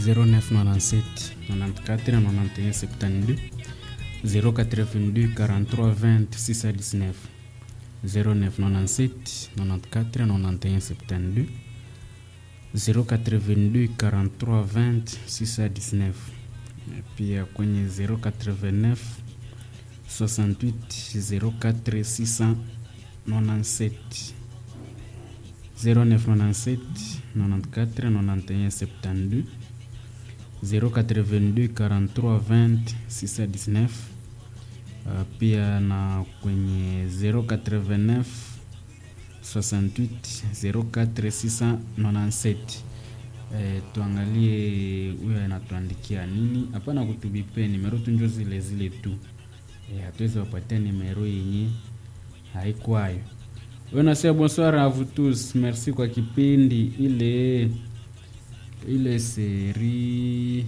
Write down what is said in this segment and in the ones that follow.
0997 94 91 72 082 43 20 619 0997 94 91 72 082 43 20 619 pia kwenye 089 68 04 697 0997 94 91 72 082 43 20 619 uh, pia na kwenye 089 68 04 697 eh, tuangalie huyo anatuandikia nini. Hapana kutubipe nimero tunjo zile zile tu eh, hatuwezi wapatia nimero yenye haikwayo. Wewe nasema bonsoir à vous tous, merci kwa kipindi ile ile seri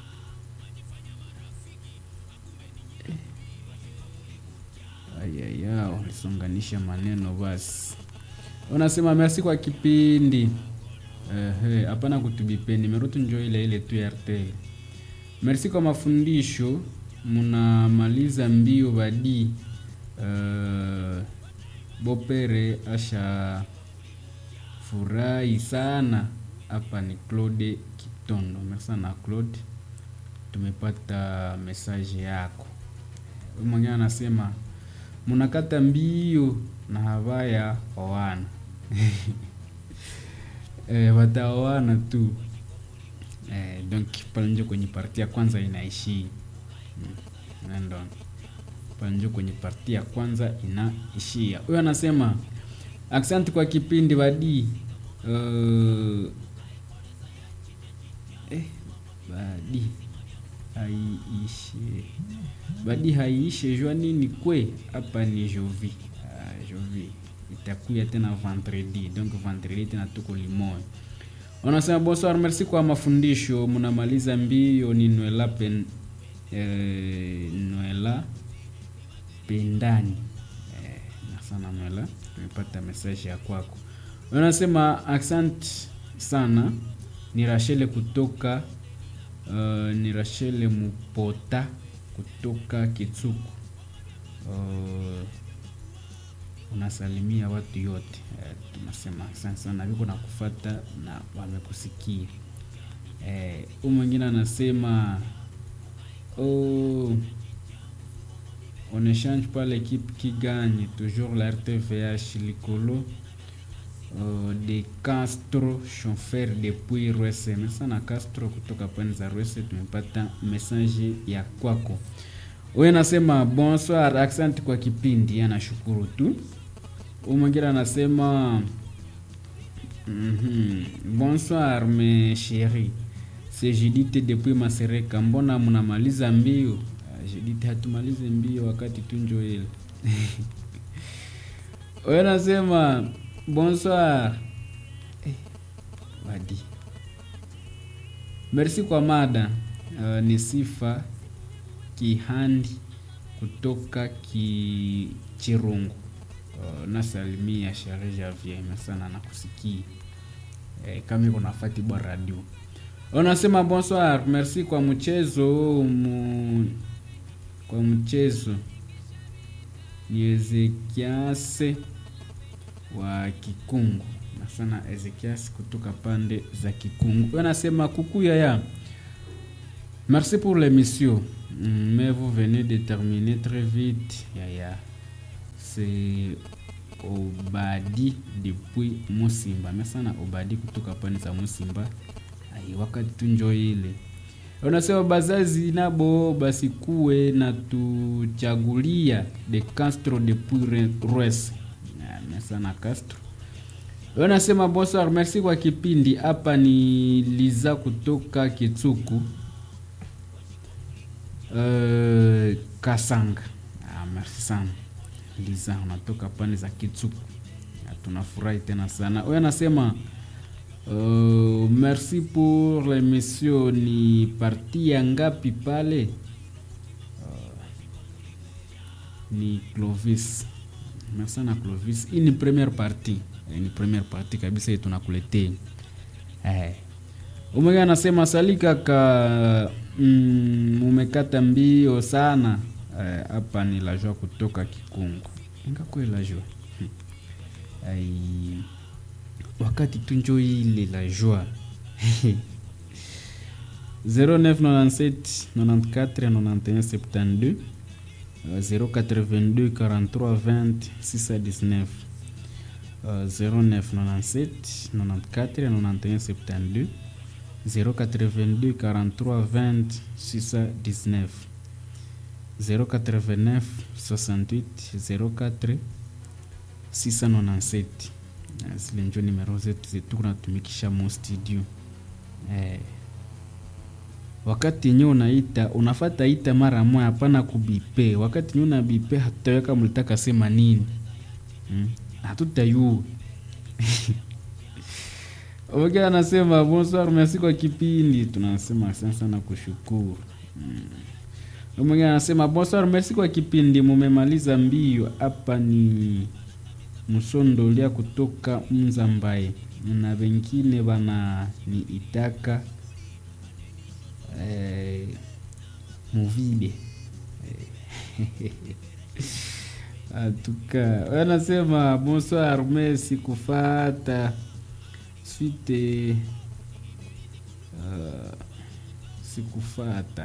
ayaya, walisonganisha maneno basi. Unasema merci kwa kipindi ehe, hapana kutubipe nimero tu njo ile ile tu ya RTL. Merci kwa mafundisho, munamaliza mbio badi uh, Bopere asha furahi sana. Hapa ni Claude Kitondo. Merci sana Claude, tumepata message yako. Mwingine anasema munakata mbio na habaya wawana eh, wataoana tu eh, donc pale njo kwenye parti ya kwanza inaishi mm, ndo pale njo kwenye parti ya kwanza inaishia. Huyo anasema asante kwa kipindi badi. Uh, eh, badi haiishe badi haiishe jua nini kwe hapa ni jovi ah, jovi itakuya tena vendredi donc vendredi tena tuko limoya wanasema bonsoir merci kwa mafundisho mnamaliza mbio ni nwela pen eh, nwela pendani eh, na sana nwela tumepata message ya kwako wanasema accent sana ni Rachel kutoka uh, ni Rachel Mupota kutoka Kitsuku uh, unasalimia watu yote eh, tunasema asante sana viko na kufata na wamekusikia eh, huyu mwingine anasema oh, on échange pas l'équipe qui gagne toujours la RTVH likolo uh, de Castro chauffeur depuis Rwese. Mesana Castro kutoka pwani za Rwese, tumepata message ya kwako. Wewe nasema bonsoir, asante kwa kipindi, anashukuru tu. Huyu mwingine anasema mm -hmm. bonsoir mes chéris, c'est Judith depuis Masereka, mbona mnamaliza mbio? Uh, Judith, hatumalize mbio wakati tunjo ile wewe nasema bonsoir eh, wadi merci kwa mada uh, ni sifa kihandi kutoka ki chirungu uh, nasalimia shere Javier sana na kusikia eh, kama iko nafati bwa radio unasema bonsoir merci kwa mchezo mu, kwa mchezo ni Ezekiase wa Kikungu na sana Ezekias kutoka pande za Kikungu. Anasema coucou yaya. Merci pour l'émission. Mais vous venez de terminer très vite. Yaya. C'est Obadi depuis Musimba. Merci sana Obadi kutoka pande za Musimba. Ai wakati tunjo ile. Unasema bazazi nabo basikuwe na tuchagulia de Castro depuis Rwese sana Castro. Wanasema bonsoir, merci kwa kipindi. Hapa ni Liza kutoka Kitsuku uh, Kasanga. Ah, merci sana Liza, unatoka pande za Kitsuku, tunafurahi tena sana. Huyo anasema uh, merci pour l'émission. Ni parti ya ngapi pale? Uh, ni Clovis merci sana Clovis. Hii ni première partie, ni première partie kabisa hii tunakuletea. Eh. umwenge anasema sali kaka mm, umekata mbio sana hapa. Eh, ni lajua kutoka Kikungu ingakwe lajua hmm. Ai, wakati tunjo ile lajua 0997 94 91 72 082 43 20 619 0997 94 91 72 082 43 20 619 089 68 04 697 zile njo nimero zetu zetu kunatumikisha mo studio eh. Wakati yenye unaita unafata ita mara moja, hapana kubipe. Wakati yenye unabipe hatutaweka mlitaka sema nini hmm? Hatutayua Okay, anasema bonsoir, merci kwa kipindi. Tunasema asante sana kushukuru. Mm. Mwingine anasema bonsoir, merci kwa kipindi, mumemaliza mbio. Hapa ni msondolia kutoka Mzambaye na wengine bana ni itaka eh, muvile eh. Atuka anasema bonsoir, merci kufata suite uh, sikufata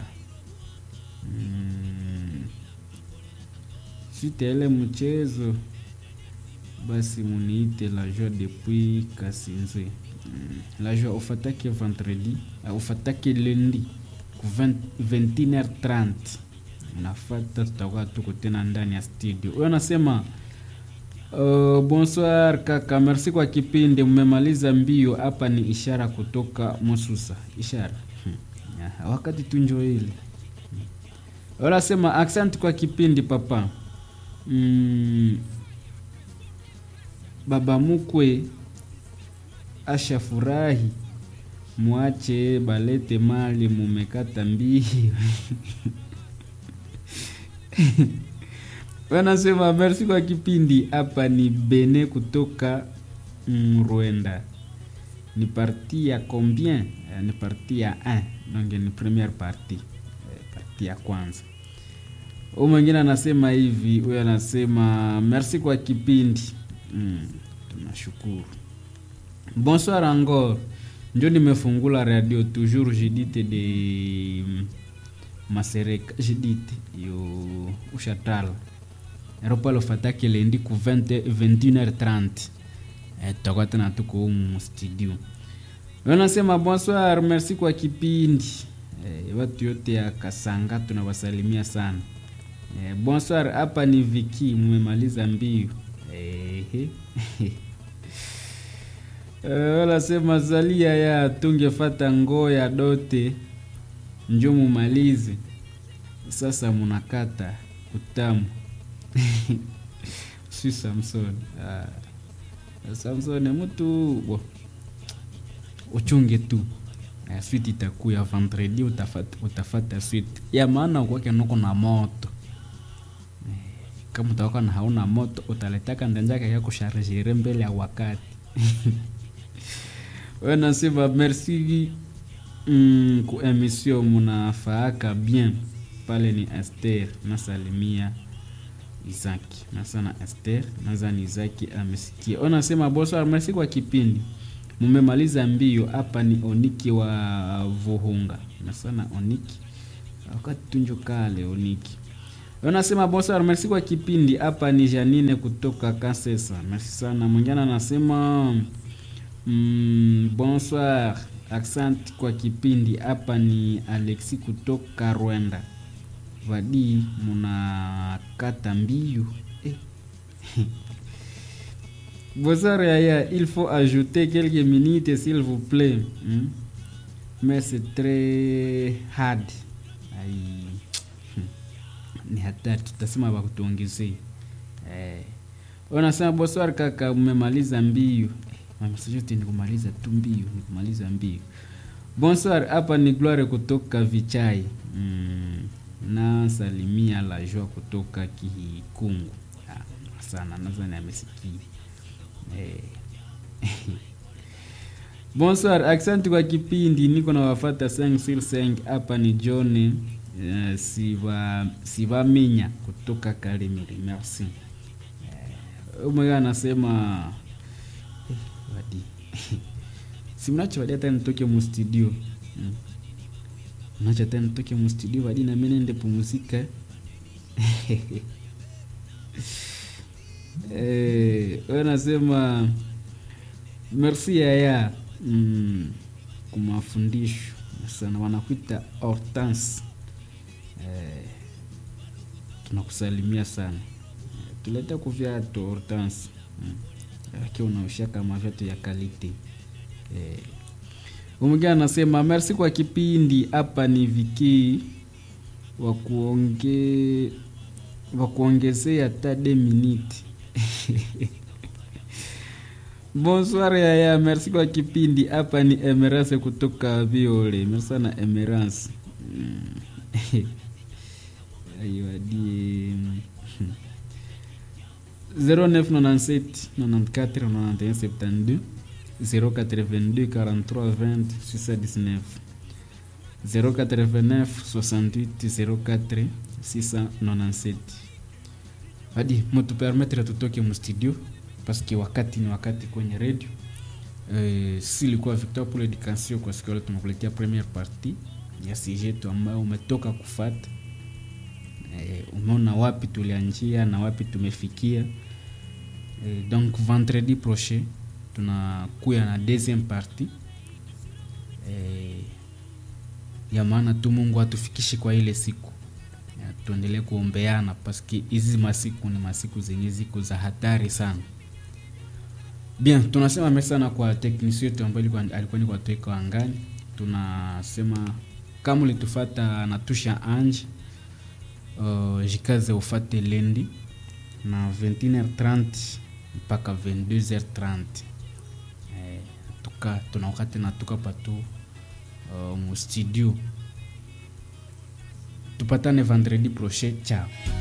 mm. suite ile mchezo basi muniite la joie depuis Kasinze mm. la joie ufatake vendredi uh, ufatake lundi ku 21h30 nafata, tutakuwa tuko tena ndani ya studio. Huyo anasema Uh, bonsoir kaka, merci kwa kipindi, mmemaliza mbio. Hapa ni ishara kutoka Mususa. Ishara hmm. Yeah, wakati tunjo ile hmm. Wanasema asante kwa kipindi papa. mm. Baba mukwe asha furahi, mwache balete mali, mumekata mbio wanasema merci kwa kipindi. Hapa ni Bene kutoka Rwanda. Ni parti ya combien? Ni parti ya 1 donc ni première partie, parti ya kwanza. Huyu mwingine anasema hivi, huyo anasema merci kwa kipindi mm, tunashukuru. Bonsoir encore, njo nimefungula radio toujours Judith de Masereka, Judith yo ushatala aeroport fataki lendi ku 20 21h30 eh, tutakuwa tena tuko humu studio. Wanasema bonsoir, merci kwa kipindi eh, watu yote ya Kasanga tunawasalimia sana eh, bonsoir. Hapa ni Viki, mmemaliza mbio eh, wanasema zalia ya tungefata ngoo ya dote njo mumalize sasa, munakata utamu si Samson ah. Samson mtu bo uchunge tu uh, suite itakuya vendredi, utafata, utafata suite ya maana kwake noko na moto eh, kama utakuwa na hauna moto utaletaka ndanjaka ya kusharjere mbele ya wakati we nasema merci mm, ku emission munafaaka bien pale ni Esther nasalimia Izaki nasana Esther nazani Izaki amesikia. Onasema bonsoir, merci kwa kipindi, mumemaliza mbio. Hapa ni Oniki wa Vuhunga nasana Oniki wakati tunjo kale Oniki. Onasema bonsoir, merci kwa kipindi. Hapa ni Janine kutoka Kasesa, merci sana. Mwingine anasema mm, bonsoir, asante kwa kipindi. Hapa ni Alexi kutoka Rwanda vadi munakata mbio eh. Bonsoir Yaya, il faut ajouter quelques minutes s'il vous plaît hmm? mais c'est très hard ai ni hatari, tutasema wakutuongezee eh. Unasema bonsoir kaka, umemaliza mbio mamsajote ni kumaliza tu mbio, ni kumaliza mbio. Bonsoir, hapa ni Gloire kutoka Vichai mm na salimia la joie kutoka Kikungu sana, nadhani amesikia eh. bonsoir aksanti kwa kipindi niko na wafata 5 sur 5 hapa ni john uh, siva sivaminya kutoka kalimiri merci uh, mmoja anasema eh, wadi simnacho wadi hata nitoke mustudio mm. nacho hata nitoke mustudio wadi nami nende pumuzika eh, wanasema merci yaya mm, kwa mafundisho sana wanakuita hortense eh, tunakusalimia sana eh, tuleta kuvyatu hortense mm. akiwa unaoshaka mavyatu ya kalite eh, umgine anasema merci kwa kipindi hapa ni viki wa kuonge wa kuongezea hata de minute bonsoir yaya merci kwa kipindi hapa ni emerance kutoka viole merci sana emerance mm. aiwadie 0997 94 91 72 082 43 20 619 089 68 04 697 hadi mutupermetre tutoke mustudio paske wakati ni wakati kwenye redio e, si ilikuwa victor pour education kwa siku leo tumekuletea première partie ya sijetu ambayo umetoka kufata e, umeona wapi tulianjia na wapi tumefikia e, donc vendredi prochain tunakuya na deuxième partie e, ya maana tu mungu atufikishe kwa ile siku Ya, tuendelee kuombeana paske hizi masiku ni masiku zenye ziko za hatari sana bien tunasema merci sana kwa teknisi yetu ambayo ilikuwa- alikuwa ni kwatuika angani tunasema kama ulitufata natusha ange uh, jikaze ufate lendi na 21h30 mpaka 22h30 eh, tuka tuna wakati natuka patu uh, mu studio tupatane vendredi prochain ciao